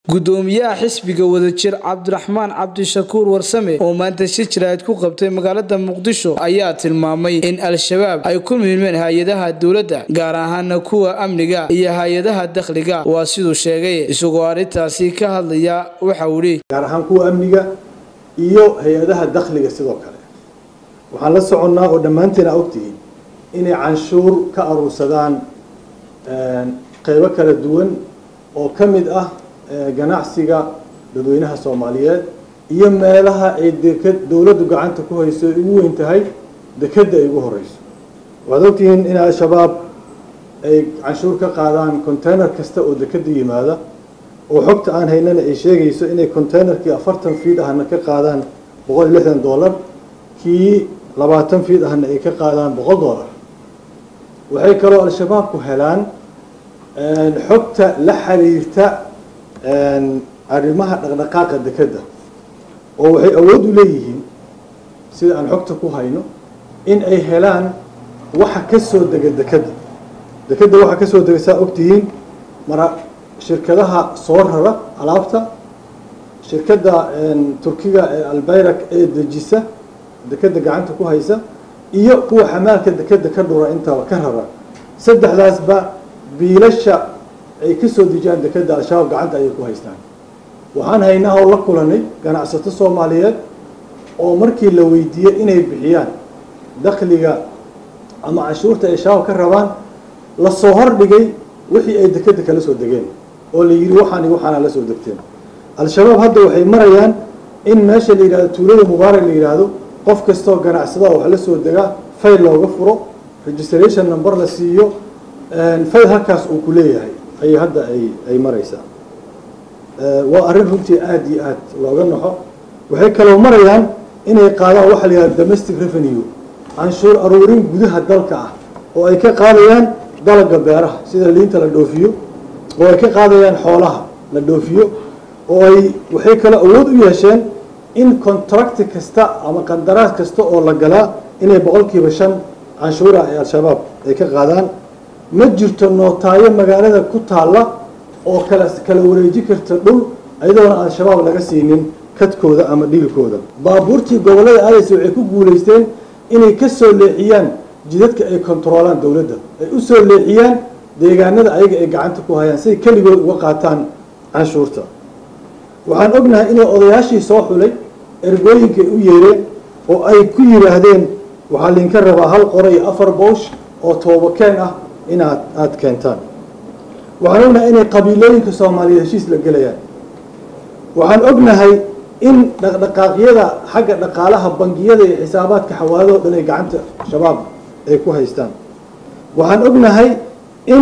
gudoomiyaha xisbiga wadajir cabdiraxmaan cabdishakuur warsame oo maanta shir jiraahid ku qabtay magaalada muqdisho ayaa tilmaamay in al-shabaab ay ku milmeen hay-adaha dowladda gaar ahaana kuwa amniga iyo hay-adaha dakhliga waa siduu sheegay isagoo arrintaasi ka hadlaya waxa uu ihi gaar ahaan kuwa amniga iyo hay-adaha dakhliga sidoo kale waxaan la soconnaa oo dhammaanteen a ogtihiin inay canshuur ka aruursadaan qeybo kala duwan oo ka mid ah ganacsiga dadweynaha soomaaliyeed iyo meelaha ay deked dowladdu gacanta ku hayso ay ugu weyn tahay dekedda ay ugu horeyso waxaad ogtihiin in al-shabaab ay canshuur ka qaadaan container kasta oo dekedda yimaada oo xogta aan haynana ay sheegayso inay containerkii afartan fiid ahna ka qaadaan boqol iyo lixdan dollar kii labaatan fiid ahna ay ka qaadaan boqol dollar waxay kaloo al-shabaabku helaan xogta la xiriirta arrimaha dhaqdhaqaaqa dekedda oo waxay awood u leeyihiin sida aan xogta ku hayno in ay helaan waxa ka soo dega dekedda dekedda waxa kasoo dega saa ogtihiin mara shirkadaha soo rara alaabta shirkadda turkiga ee albayrak ee dejisa dekedda gacanta ku haysa iyo kuwa xamaalka dekedda ka dhura intaba ka rara saddexdaasba biilasha ay ka soo dejiyaan dekedda al-shabaab gacanta ayay ku haystaan waxaan haynaa oo la kulanay ganacsato soomaaliyeed oo markii la weydiiyey inay bixiyaan dakhliga ama canshuurta ay shabaab ka rabaan lasoo hordhigay wixii ay dekedda kala soo degeen oo la yidhi waxaani waxaana la soo degteen al-shabaab hadda waxay marayaan in meesha la yidhahdo tuulada mubaarak la yidhaahdo qof kastoo ganacsada wax la soo degaa fayl looga furo registration number la siiyo fayl halkaas uu ku leeyahay ayay hadda ay ay maraysaa waa arrin runtii aada iyo aad looga naxo waxay kaloo marayaan inay qaadaan waxa la yidhahda domestic revenue canshuur aruurin gudaha dalka ah oo ay ka qaadayaan dalaga beeraha sida liinta la dhoofiyo oo ay ka qaadayaan xoolaha la dhoofiyo oo ay waxay kaloo awood u yeesheen in contract kasta ama qandaraas kasta oo la galaa inay boqolkiiba shan canshuura ay al-shabaab ay ka qaadaan ma jirto nootaayo magaalada ku taalla oo kala kala wareeji karta dhul iyadoona al-shabaab laga siinin kadkooda ama dhiilkooda baabuurtii gobollada aadaysa waxay ku guulaysteen inay ka soo leexiyaan jidadka ay kontaroolaan dowladda ay u soo leexiyaan deegaanada ayaga ay gacanta ku hayaan siay keligood uga qaataan canshuurta waxaan ognahay inay odayaashii soo xulay ergooyinka ay u yeereen oo ay ku yidhaahdeen waxaa linka rabaa hal qora iyo afar boosh oo toobakeen ah inaad aada keentaan waxaan ognahay inay qabiilooyinka soomaaliyeed heshiis la gelayaan waxaan ognahay in dhaqdhaqaaqyada xagga dhaqaalaha bangiyada iyo xisaabaadka xawaalado dhan ay gacanta shabaab ay ku haystaan waxaan ognahay in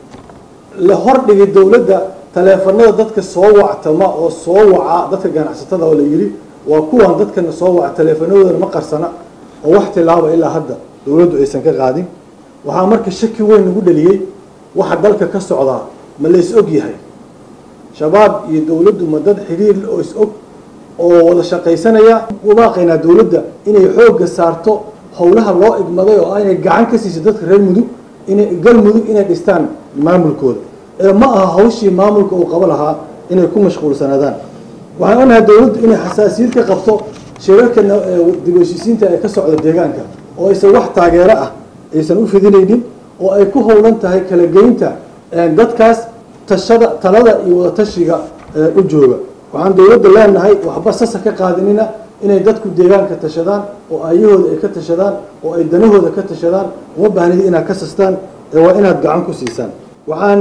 la hordhigay dowladda taleefanada dadka soo wactama oo soo waca dadka ganacsatada oo la yidhi waa kuwan dadkana soo waca taleefanadoodana ma qarsana oo wax tilaaba ilaa hadda dowladdu aysan ka qaadin waxaa marka shaki weyn nagu dhaliyey waxa dalka ka socdaa ma la is og yahay shabaab iyo dowladdu ma dad xiriir oo is og oo wada shaqaysanaya ubaaqaynaa dowladda inay xoogga saarto howlaha loo igmaday oo inay gacan ka siiso dadka reer mudug inay galmudug inay dhistaan maamulkooda ee ma aha hawshii maamulka uu qabo lahaa inay ku mashquulsanaadaan waxaan onahay dowladdu inay xasaasiyad ka qabto shirarka dib heshiisiinta ee ka socda deegaanka oo aysan wax taageero ah aysan u fidinaynin oo ay ku howlan tahay kala geynta dadkaas tashada talada iyo wadatashiga u jooga waxaan dowladda leenahay waxba sasa ka qaadinina inay dadku deegaanka tashadaan oo ayahooda ay ka tashadaan oo ay danahooda ka tashadaan uma baahnid inaad ka sastaan ee waa inaad gacan ku siisaan waxaan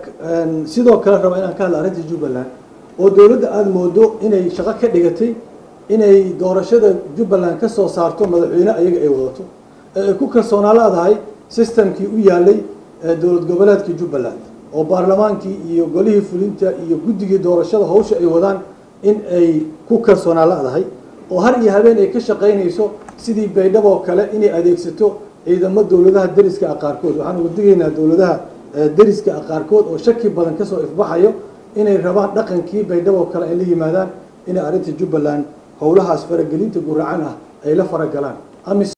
sidoo kale rabaa inaan ka hadla arrinta jubbaland oo dowladda aada moodo inay shaqo ka dhigatay inay doorashada jubbaland ka soo saarto madaxweyne ayaga ay wadato ee ay ku kalsoonaa leedahay systemkii u yaalay dowlad goboleedkii jubbaland oo baarlamaankii iyo golihii fulinta iyo guddigii doorashada hawsha ay wadaan in ay ku kalsoonaa leedahay oo har iyo habeen ay ka shaqaynayso sidii baydhabo kale inay adeegsato ciidamo dowladaha deriska ah qaarkood waxaan uga digaynaa dowladaha deriska ah qaarkood oo shaki badan kasoo ifbaxayo inay rabaan dhaqankii baydhabo kale ay la yimaadaan inay arrinta jubbaland howlahaas faragelinta guracan ah ay la faragalaan